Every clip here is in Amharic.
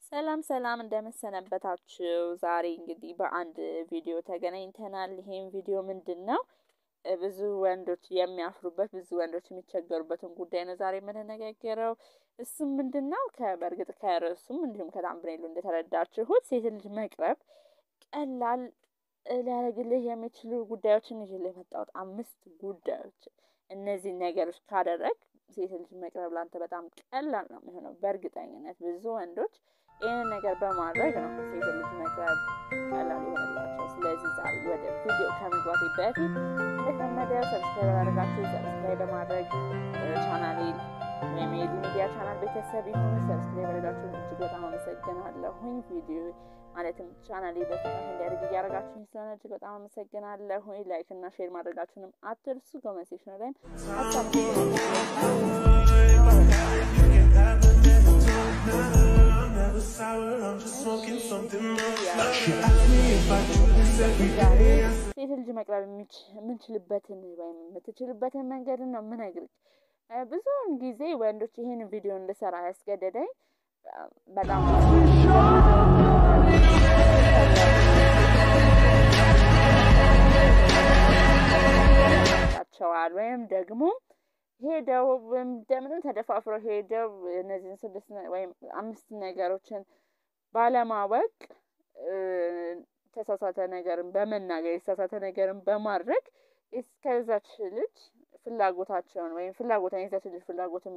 ሰላም ሰላም እንደምሰነበታችሁ። ዛሬ እንግዲህ በአንድ ቪዲዮ ተገናኝተናል። ይሄም ቪዲዮ ምንድን ነው? ብዙ ወንዶች የሚያፍሩበት ብዙ ወንዶች የሚቸገሩበትን ጉዳይ ነው ዛሬ የምንነጋገረው። እሱም ምንድን ነው? በእርግጥ ከርዕሱም እንዲሁም ከታምብኔሉ እንደተረዳችሁት ሴት ልጅ መቅረብ ቀላል ሊያደርግልህ የሚችሉ ጉዳዮችን ይዤልህ የመጣሁት አምስት ጉዳዮች። እነዚህ ነገሮች ካደረግ ሴት ልጅ መቅረብ ላንተ በጣም ቀላል ነው የሚሆነው። በእርግጠኝነት ብዙ ወንዶች ይህንን ነገር በማድረግ ነው ሴት ልጅ መቅረብ ቀላል ይሆንላቸው። ስለዚህ ዛሬ ወደ ቪዲዮ ከመግባቴ በፊት እንደተለመደ ሰብስክራይብ ያደረጋችሁ ሰብስክራይብ በማድረግ ቻናሌን ወይም የዲ ሚዲያ ቻናል ቤተሰብ የሆኑ ሰብስክራይብ ያደረጋችሁ እጅግ በጣም አመሰግናለሁኝ። ቪዲዮ ማለትም ቻናሌ በፍጥነት እንዲያደርግ እያደረጋችሁኝ ስለሆነ እጅግ በጣም አመሰግናለሁኝ። ላይክ እና ሼር ማድረጋችሁንም አትርሱ። ኮመንት ሴክሽን ላይም ሴት ልጅ መቅረብ የምንችልበትን ወይም የምትችልበትን መንገድን ነው የምነግርህ። ብዙውን ጊዜ ወንዶች ይህን ቪዲዮ እንድሰራ ያስገደደኝ በጣም ቸዋል ወይም ደግሞ ሄደው እንደምንም ተደፋፍረው ሄደው እነዚህን ስድስት ወይም አምስት ነገሮችን ባለማወቅ የተሳሳተ ነገርን በመናገር የተሳሳተ ነገርን በማድረግ እስከዛች ልጅ ፍላጎታቸውን ወይም ፍላጎትን የዛች ልጅ ፍላጎትን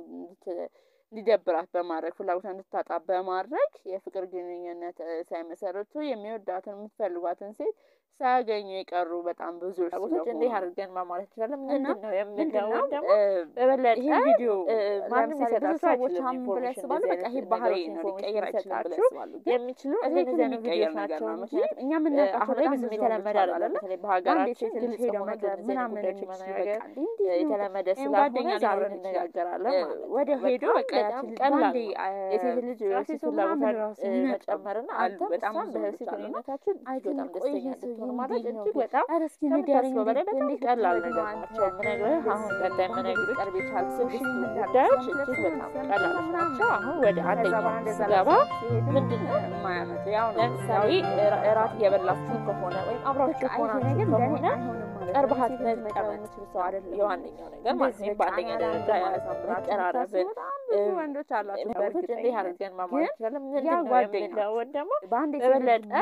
እንዲደብራት በማድረግ ፍላጎትን እንድታጣ በማድረግ የፍቅር ግንኙነት ሳይመሰረቱ የሚወዳትን የምትፈልጓትን ሴት ሳያገኙ የቀሩ በጣም ብዙ ፍላጎቶች እንዲህ አድርገን ማለት እንችላለን። ምንድን ነው የምንለው ደግሞ በበለጠ ይህ ቪዲዮ ማንም ሊሰጣችሁ ሰዎች ምን ብለው ያስባሉ? በቃ ይሄ ባህሪ ነው ሊቀየር አይችላችሁ የሚችሉ እንደዚህ አይነት ቪዲዮች ናቸው እንጂ እኛ የምናውቃቸው አሁን ላይ ብዙም የተለመደ አይደለም። በተለይ በሀገራችን ግልጽ ሄደው ነገር ምናምን መነጋገር የተለመደ ስላልሆነ ዛሬ እንነጋገራለን ማለት ወደ ሄዶ በቃ ቀላል የሴት ልጅ የሴት ፍላጎት መጨመርና አንተ በጣም በሴት ግንኙነታችን በጣም ደስተኛ እንድትሆን ማለት እጅግ በጣም ከምታስበው በላይ በጣም ቀላል ነገር ናቸው። የምነግርህ አሁን ቀጣይ የምነግርህ ቀርብ የቻል ስድስት ጉዳዮች እጅግ በጣም ቀላሎች ናቸው። አሁን ወደ አንደኛው ስገባ ምንድን ነው የማያመጡ ያው ለምሳሌ እራት እየበላችሁ ከሆነ ወይም አብራችሁ ከሆናችሁ ከሆነ ቀርበሃት መቀመጥ የምችል ሰው አይደለም። የዋነኛው ነገር ማለት ነው። በአንደኛ ደረጃ መቀራረብን ብዙ ወንዶች አላቸው። በእርግጥ እንዲህ አድርገን ማማር ይችላለን። ምንድን ነው የምንለውን ደግሞ በበለጠ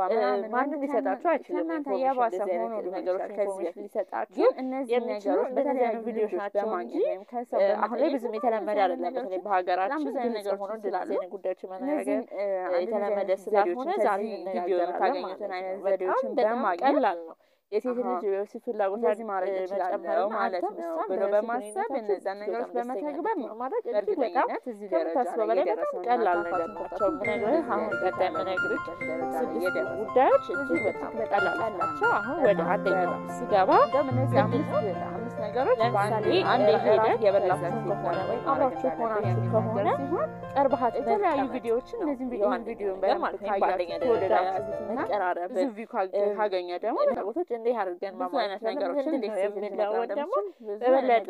ማንም ሊሰጣቸው አይችልም። እናንተ የባሰ ሆኖ ነገሮች ከዚህ በፊት ሊሰጣችሁ እነዚህ ነገሮች በተለያዩ ቪዲዮች ናቸው እንጂ አሁን ላይ ብዙም የተለመደ አይደለም። በተለይ በሀገራችን ብዙ ነገር ሆኖ እንደዚህ አይነት ጉዳዮች መነጋገር የተለመደ ስላልሆነ ዛሬ ቪዲዮ የምታገኙትን አይነት ዘዴዎችን በማግኘት ቀላል ነው የሴት ልጅ የወሲብ ፍላጎት ለዚህ ማድረግ መጨመር ማለት ነው ብሎ በማሰብ እነዛን ነገሮች በመተግበር ነው ማድረግ እጅግ በጣም ከምታስበው በላይ በጣም ቀላል ነገር ናቸው። ምነግርህ አሁን ቀጣይ የምነግርህ ስድስት ጉዳዮች እጅግ በጣም ቀላል ናቸው። አሁን ወደ አንደኛው ስገባ እነዚህ አምስት ነገሮች ለምሳሌ አንድ ሄደህ የበላችሁ ከሆነ ወይም አብራችሁ ከሆናችሁ ከሆነ ቀርበሃት የተለያዩ ቪዲዮዎችን እነዚህን ቪዲዮን ቪዲዮን በማለት ነው በአንደኛ ደረጃ መቀራረብ ብዙ ቪው ካገኘ ደግሞ ፍላጎቶች እንዲህ አድርገን ብዙ አይነት ነገሮችን እንዴት የምንለውን ደግሞ በበለጠ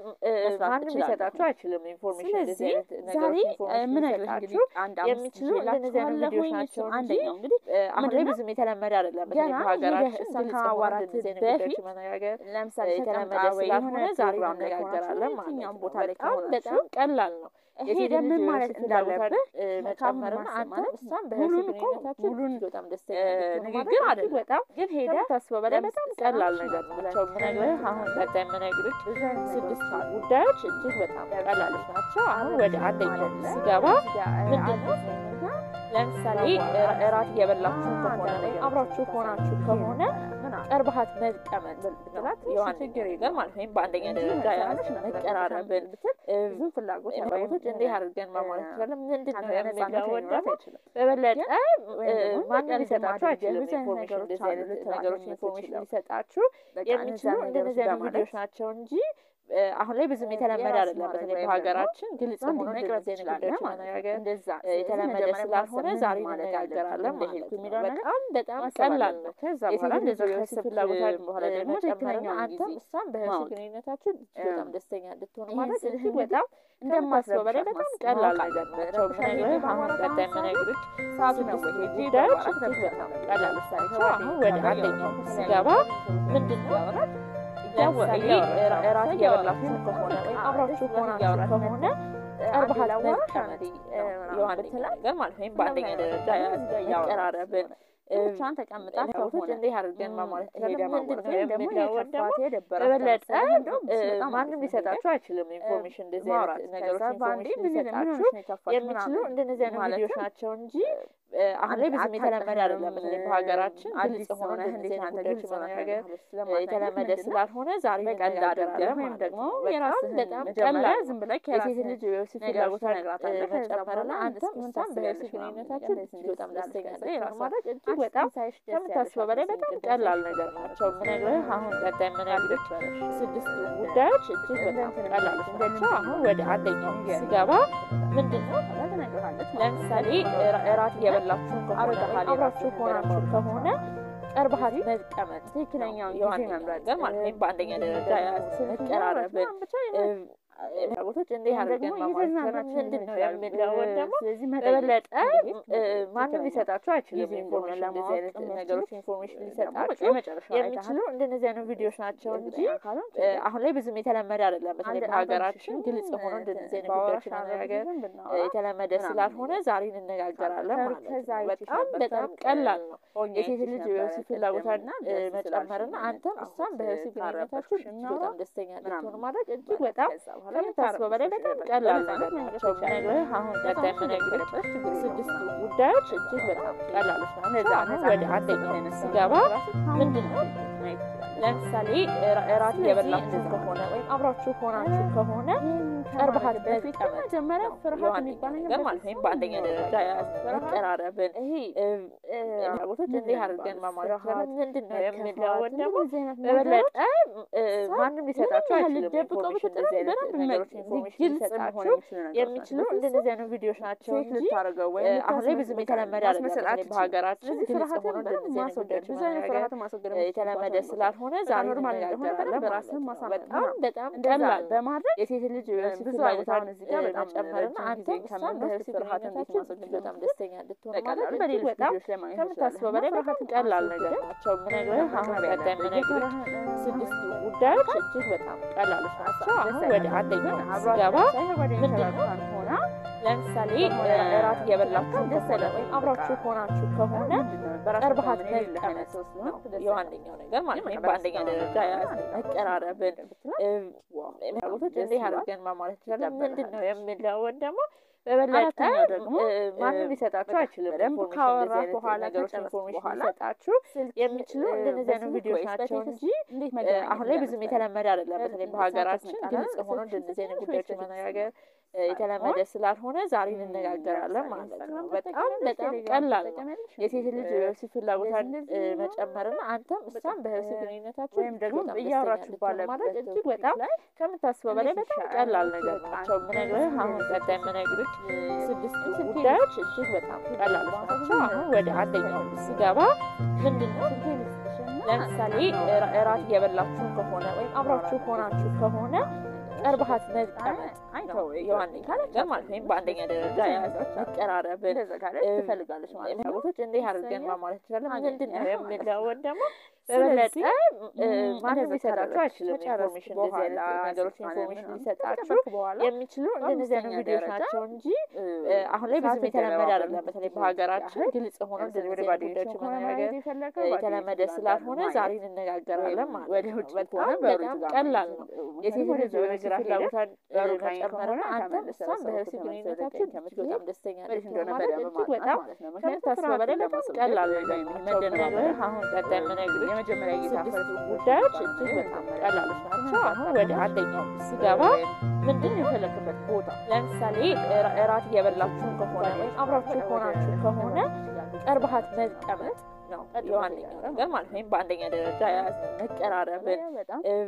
ማንም ሊሰጣችሁ አይችልም። ኢንፎርሜሽን ስለዚህ ዛሬ የምነግርህ እንግዲህ የሚችሉ እንደነዚህ አይነት ቪዲዮች ናቸው። አንደኛው እንግዲህ አሁን ላይ ብዙም የተለመደ አይደለም። በተለይ በሀገራችን እሷን ከማዋራት በፊት መነጋገር ለምሳሌ የተለመደ ስላልሆነ ዛሬ እንነጋገራለን ማለት ነው። ቦታ ላይ ከሆነ በጣም ቀላል ነው። ሄደ ምን ማለት እንዳለብህ መጨመርና አንተ እሷን በህብስ ግንኙነታችን ሙሉን በጣም ደስተኛ ንግግር አይደለም በጣም ግን ሄደ ታስበው በላይ በጣም ቀላል ነገር ናቸው የምነግርህ። አሁን ቀጣይ የምነግርህ ስድስት ጉዳዮች እጅግ በጣም ቀላሎች ናቸው። አሁን ወደ አንደኛው ስገባ ምንድን ነው ለምሳሌ እራት እየበላችሁ ከሆነ ወይም አብራችሁ ከሆናችሁ ከሆነ ቀርበሃት መቀመጥ ብትላት የዋን ችግር የለም ማለት ወይም በአንደኛ ደረጃ ያለች መቀራረብን ብትል ብዙ ፍላጎት ፍላጎቶች እንዲህ አድርገን ማሟላት ይችላለን። ምንድን ነው የምንለውን ደግሞ በበለጠ ማንም ሊሰጣችሁ አይችልም። ኢንፎርሜሽን እንደዚህ አይነት ነገሮች ኢንፎርሜሽን ሊሰጣችሁ የሚችሉ እንደነዚህ አይነት ቪዲዮች ናቸው እንጂ አሁን ላይ ብዙም የተለመደ አይደለም። በተለይ በሀገራችን ግልጽ ሆኖ መቅረጽ እንደዚህ አይነት ጉዳዮች መነጋገር እንደዛ የተለመደ ስላልሆነ ዛሬ እንነጋገራለን ማለት ነው። በጣም በጣም ቀላል ነው። ከዛ የሴት በኋላ ልጅ እንደዚህ የወሲብ ከወሲብ ፍላጎቷን በኋላ ደግሞ መጨመርና ትክክለኛውን አንተም ጊዜ እሷም በወሲብ ማወቅ። ግንኙነታችሁ እጅግ በጣም ደስተኛ እንድትሆኑ ይሄን ማለት ስልህ እጅግ እንግዲህ በጣም እንደማስበው በላይ በጣም ማስ- ቀላል ማወቅ ነገር አለብህ። ናቸው። ረብሻ ምነግርህ ሄጄ አሁን ባወራ ቀጣይ ለምሳሌ ምነግርህ ሰዓቱ ነው ስድስት ወይ ሄጄ ጉዳዮች ባወራ እጅግ በጣም ለምሳሌ ቀላል ለምሳሌ ናቸው። አሁን ወደ አንደኛው ስገባ ምንድን ነው ለምሳሌ እራት እያበላችሁ ከሆነ ወይም አብራችሁ ሆናችሁ ከሆነ ቀርበሃል መቀመጥ ነው የዋነኛ ነገር ማለት ወይም በአንደኛ ደረጃ መቀራረብን ብቻዋን ተቀምጣ ሰዎች ከሆነ እንዲህ አድርገን ማማለት ሄደ ምንድን ነው ማማለት ደግሞ የሚለውን ደግሞ የከፋት የደበራት በበለጠ ከመሰለህ እንደውም እሱ በጣም ማንም አሪፍ ነው። ሊሰጣችሁ አይችልም። ኢንፎርሜሽን እንደዚህ ማውራት አይነት ነገሮች ከዛ በአንዴ ኢንፎርሜሽን ምን ምን ሊሰጣችሁ ሆነሽ ነው የከፋሽ የሚችሉ ምናምን እንደነዚህ አይነት ማለትም ቪዲዮዎች ናቸው እንጂ እ፣ አሁን ላይ ብዙም የተለመደ አይደለም። በተለይ በሀገራችን አዲስ ግልጽ ሆኖ ሆነ እንደዚህ አይነት አንተ ጉዳዮች ግልጽ መነጋገር ሆነ የተለመደ ስላልሆነ ዛሬ በቀልድ እንነጋገራለን አድርገህ ወይም ማለት ደግሞ ነው። በጣም የራስህን በጣም መጀመሪያ ቀላል ዝም ነው። ብለህ የሴት ከራስህ ልጅ የወሲብ ነገሮችን ፍላጎቷን ትነግራታለህ። እ፣ ከዛ በኋላ መጨመርና አንተ አንተም ምን እሷም በወሲብ ታስቢያለሽ ምናምን ግንኙነታችሁ ነገር እጅግ በጣም እንደዚህ ደስተኛ ስላልከኝ እንድትሆኑ ራሷ ማድረግ እጅግ አንቺ በጣም ሳይሽ ደስ ከምታስበው በላይ ያለሽ በጣም ቅድም ቀላል ሳይሽ ነገር ደስ ናቸው። ያለሽ ምነግርህ አሁን ቀጣይ ምነግርህ ስድስት ጉዳዮች እጅግ በጣም ቀላሎች ናቸው። አሁን ወደ አንደኛው ስገባ ምንድን ነው ለምሳሌ እራ- እራት እየበላችሁ ከሆነ ወይም አብራችሁ ሆናችሁ ከሆነ ቀርበሃል መቀመጥ ትክክለኛውን ጊዜ የዋነኛ መምረጥ ነገር ማለት ወይም በአንደኛ ደረጃ መቀራረብን ፍላጎቶች እንዲህ አድርገን ማማለት ምንድን ነው የሚለውን ደግሞ ስለዚህ በበለጠ እንግዲህ እ፣ ማንም ሊሰጣችሁ አይችልም። ጊዜ ኢንፎርሜሽን እንደሆነ እንደዚህ አይነት ለማወቅ ነገሮች ኢንፎርሜሽን ሊሰጣችሁ የሚችሉ እንደነዚህ አይነት ቪዲዮዎች ናቸው እንጂ እ፣ አሁን ላይ ብዙም የተለመደ አይደለም። በተለይ በሀገራችን ግልጽ ሆኖ እንደነዚህ አይነት ጉዳዮች መነጋገር እ፣ የተለመደ ስላልሆነ ዛሬ እንነጋገራለን ማለት ነው። በጣም በጣም ቀላል ነው። የሴት ልጅ የወሲብ ፍላጎቷን እ፣ መጨመርና አንተም እሷም በወሲብ ግንኙነታችሁ እጅግ በጣም ደስተኛ እንድትሆኑ ማድረግ እጅግ በጣም ከምታስበው በላይ በጣም ቀላል ነገር ናቸው። ምነግርህ አሁን ቀጣይ ምነግርህ ስድስቱ ጉዳዮች እጅግ በጣም ቀላሎች ናቸው። አሁን ወደ አንደኛው ስገባ ምንድን ነው ለምሳሌ እራ- እራት እየበላችሁ ከሆነ ወይም አብራችሁ ሆናችሁ ከሆነ ቀርበሃል መቀመጥ መጀመሪያ ፍርሃት የዋነኛ የሚባል ነገር ማለት ወይም በአንደኛ ደረጃ መቀራረብን ይሄ ፍላጎቶች እንዲህ አድርገን ማሟላት ፍርሃት፣ ምንድን ነው መከፋት፣ የሚለውን ደግሞ እንደዚህ አይነት ነገሮች በበለጠ እ፣ ማንም ሊሰጣችሁ ያህል አይችልም። ልትደብቀው ኢንፎርሜሽን ብትጥር እንደዚህ አይነት በደንብ ነገሮች መ- ኢንፎርሜሽን ግልጽ ሊሰጣችሁ መሆን የሚችሉ ነገሮች የሚችሉ ናቸው። እንደነዚህ አይነት ቪዲዮዎች ናቸው ሴት እንጂ ልታደርገው እ፣ ወይም አሁን ላይ ብዙም የተለመደ አይደለም። ማስመሰል በተለይ አትችልም። በሀገራችን ስለዚህ ግልጽ ፍርሃትን ሆኖ በደንብ እንደነዚህ አይነት ማስወገድ ጉዳዮች ብዙ አይነት መነጋገር ፍርሃትን ማስወገድ እ፣ የተለመደ የምትችልባቸው ስላልሆነ በቃ ዛሬ ኖርማል እንደሆነ እንነጋገራለን በደንብ ማለት ራስህን ነው። ማሳመን በጣም ነው። በጣም እንደዛ ቀላል ነው። በማድረግ የሴት ልጅ የወሲብ ብዙ ፍላጎቷን አይነት እዚህ ጋር በጣም መጨመርና ረጅም አንተም ጊዜ እሷም ከምንወስድ በወሲብ ፍርሃትን እንዴት ግንኙነታችሁ ማስወገድ እጅግ በጣም እንደምትችል ደስተኛ እንድትሆኑ በቀላሉ ማድረግ እጅግ በሌሎች በጣም ቪዲዮዎች ላይ ማግኘት ከምታስበው ትችላለህ። በላይ እና በጣም ፍርሃትን ቀላል አስወግደህ ነገር ናቸው። ምነግርህ አሁን መማር ቀጣይ ያለብህ ምነግርህ የፈራህን ስድስቱ ጉዳዮች እጅግ በጣም ቀላሎች ናቸው። አሁን ወደ አንደኛው ስገባ ምንድን ነው ሆና ለምሳሌ እራት እየበላችሁ ከሆነ ወይም አብራችሁ ሆናችሁ ከሆነ ቀርበሃል መቀመጥ ነው የዋነኛው ነገር ማለት ወይም በአንደኛ ደረጃ መቀራረብን እ፣ ፍላጎቶች እንዲህ አድርገን ማሟላት ይችላለን። ምንድን ነው የሚለውን ደግሞ በበለጠ አራተኛው ደግሞ እ፣ ማንም ሊሰጣችሁ አይችልም። በደንብ ኢንፎርሜሽን ካወራህ እንደዚህ አይነት በኋላ ነገሮች ከጨረስክ ኢንፎርሜሽን በኋላ ሊሰጣችሁ ስልክ የሚችሉ እ፣ እንደነዚህ አይነት በስልክ ቪዲዮዎች ወይስ ናቸው በቴክስት እንጂ እንዴት እ፣ መገናኘት አሁን ላይ ብዙም እንዳለብህ የተለመደ አይደለም። በተለይ እ፣ በሀገራችን ሰዓት ግልጽ ተሰጣለህ። ሆኖ ስልክ እንደነዚህ አይነት ስትሰጪ ጉዳዮች ወይስ መነጋገር በቴክስት እ፣ የተለመደ ስላልሆነ ዛሬ እንነጋገራለን ማለት ነው። በጣም በጣም ቀላል ነው። የሴት ልጅ የወሲብ ፍላጎቷን እ፣ መጨመርና አንተም እሷም በወሲብ ግንኙነታችሁ ወይም ደግሞ እጅግ በጣም እያወራችሁ ደስተኛ እንድትሆኑ ማድረግ ባለበት እጅግ በጣም ከምታስበው በላይ በጣም ቀላል ነገር ናቸው። ምነግርህ አሁን ቀጣይ ምነግርህ ስድስቱ ጉዳዮች እጅግ በጣም ቀላሎች ናቸው። አሁን ወደ አንደኛው ስገባ ምንድን ነው ለምሳሌ እራ- እራት እየበላችሁ ከሆነ ወይም አብራችሁ ሆናችሁ ከሆነ ቀርበሃል መቀመጥ ነው የዋነኛ ነገር ማለት ወይም በአንደኛ ደረጃ መቀራረብን እንደዛ ካለች እ፣ ትፈልጋለች ማለት ነው። ፍላጎቶች እንዲህ አድርገን ማሟላት ይችላለን። ምንድን ነው የሚለውን ደግሞ ስለዚህ በበለጠ እ፣ ም፣ ማንም እንደዛ ሊሰጣችሁ ካደረግሽ አይችልም። ከጨረስክ ኢንፎርሜሽን እንደዚህ አይነት በኋላ ነገሮች ስልኳን ኢንፎርሜሽን ምናምን ሊሰጣችሁ ከጨረስክ በኋላ የሚችሉ እንደነዚህ አይነት በአምስተኛ ቪዲዮዎች ደረጃ ናቸው እንጂ እ፣ እ፣ አሁን ላይ ብዙም ሰዓት የተለመደ የተለዋወጠ አይደለም። በተለይ ነው በሀገራችን ያህል ግልጽ ሆኖ ለምሳሌ እንደዚህ ወደ አይነት ጓደኞች ጉዳዮች ከሆነ መነጋገር ማየት የፈለገው እ፣ ጓደኞች የተለመደ ጋር ስላልሆነ ማየት ዛሬ እንነጋገራለን ወይም ማለት ወደ ነው። ውጭ ከሆነ በጣም በሩቅ በጣም ጋር ቀላል ማለት ነው። ነው። የሴት ወደ ልጅ ወደ የወሲብ ግራ ሄደህ ፍላጎቷን እ፣ በሩቅ ላይ መጨመርና ከሆነ አንተም ተመልሰህ እሷም ሰው በወሲብ ተመልሰህ ግንኙነታችሁ ወደ ቀኝ እጅግ በጣም ደስተኛ ወዴት እንድትሆኑ እንደሆነ ማድረግ በደንብ እጅግ ማጥናት በጣም ማለት ነው። ምክንያቱም ከምታስበው በላይ ፍርሃትን በጣም ለማስወገድ ቀላል ወይም ነገር ደግሞ ናቸው። መደናበር ምነግርህ አሁን ቀጣይ ምነግርህ የመጀመሪያ እይታ ስድስቱ ፈርስ ጉዳዮች ይባላል። እጅግ በጣም የመጀመሪያ ቀላሎች ናቸው። አሁን ወደ አንደኛው ስገባ ምንድን ነው የፈለክበት ቦታ ለምሳሌ እራ- እራት እየበላችሁ ከሆነ ወይም አብራችሁ ሆናችሁ ከሆነ ቀርበሃል መቀመጥ ነው የዋነኛው ነገር ማለት ወይም በአንደኛ ደረጃ መቀራረብን በጣም እ፣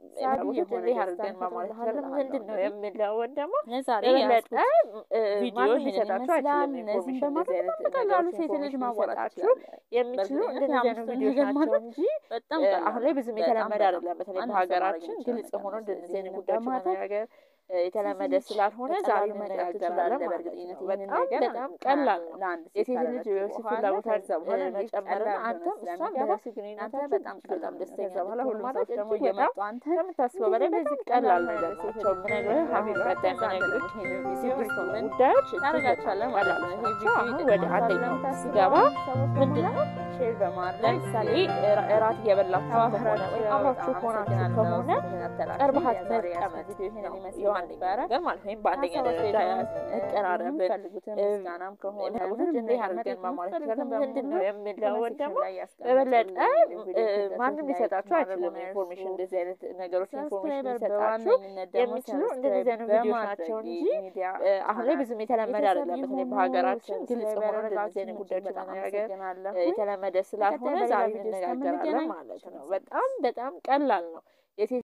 ፍላጎቶች እንዲህ አድርገን ማሟላት ይችላለን። ምንድን ነው የምለውን ደግሞ ዛሬ የበለጠ ቪዲዮ ማንም ሊሰጣችሁ አይችልም። እነዚህን ኢንፎርሜሽን በማድረግ እንደዚህ አይነት በቀላሉ ነገሮች ሴት ልጅ ኢንፎርሜሽን ማዋጣት ሊሰጣችሁ ትችላለች። የሚችሉ በእርግጥ እንደዚህ አይነት አምስቱን ቪዲዮች ነገር ናቸው ማድረግ እንጂ በጣም እ ቀላል አሁን ላይ ብዙም በጣም የተለመደ በጣም አይደለም። በተለይ ማንም ሰው ማድረግ በሀገራችን የሚችለው ግልጽ ነገር ሆኖ ነው። እንደዚህ አይነት ስለዚህ ጉዳዮች በማድረግ መነጋገር እ የተለመደ ሴት ልጅ ስላልሆነ ዛሬ በቀላሉ መቅረብ እንነጋገራለን ትችላለህ። ማለት በእርግጠኝነት ነው። ይህንን በጣም ነገር በጣም ቀላል ነው። ለአንድ ሴት የሴት ልጅ ካደረግሽ የወሲብ በኋላ ፍላጎቷን ከዛ በኋላ እንዴት መጨመርና ቀላል አንተም እንደሆነ እሷም ስለሚገባ በወሲብ አንተ ግንኙነታችሁ በጣም እጅግ ቀላል በጣም ነው። ደስተኛ ከዛ በኋላ እንድትሆኑ ሁሉም ማድረግ ሰዎች ደግሞ እጅግ በጣም እየመጡ አንተ ከምታስበው በላይ በዚህ ቀላል ነገር ናቸው። ምነግርህ ሀቢብ ቀጣይ የምነግርህ ስድስት ጉዳዮች እጅግ ታደርጋቸዋለህ በጣም ማለት ቀላል ነው። ናቸው። ይህ አሁን ቪዲዮ ወደ አንደኛው ስገባ ምንድን ነው ሼር በማድረግ ለምሳሌ እራ- እራት እየበላችሁ ከሆነ ወይም አብራችሁ ከሆናችሁ ከሆነ ቀርበሃት መቀመጥ ነው የዋነኛ ነገር ማለት ወይም በአንደኛ ደረጃ መቀራረብን ምስጋናም ከሆነ ፍላጎቶች እንዲህ አድርገን ማሟላት ይችላለን። ምንድን ነው የምለውን ደግሞ በበለጠ እ ማንም ሊሰጣችሁ አይችልም። ኢንፎርሜሽን እንደዚህ አይነት ነገሮች ኢንፎርሜሽን ሊሰጣችሁ የሚችሉ እንደዚህ አይነት ቪዲዮች ናቸው እንጂ እ አሁን ላይ ብዙም የተለመደ አይደለም። በተለይ በሀገራችን ግልጽ ሆኖ እንደዚህ አይነት ጉዳዮች መነጋገር እ የተለመደ ስላልሆነ ዛሬ እንነጋገራለን ማለት ነው። በጣም በጣም ቀላል ነው። የሴት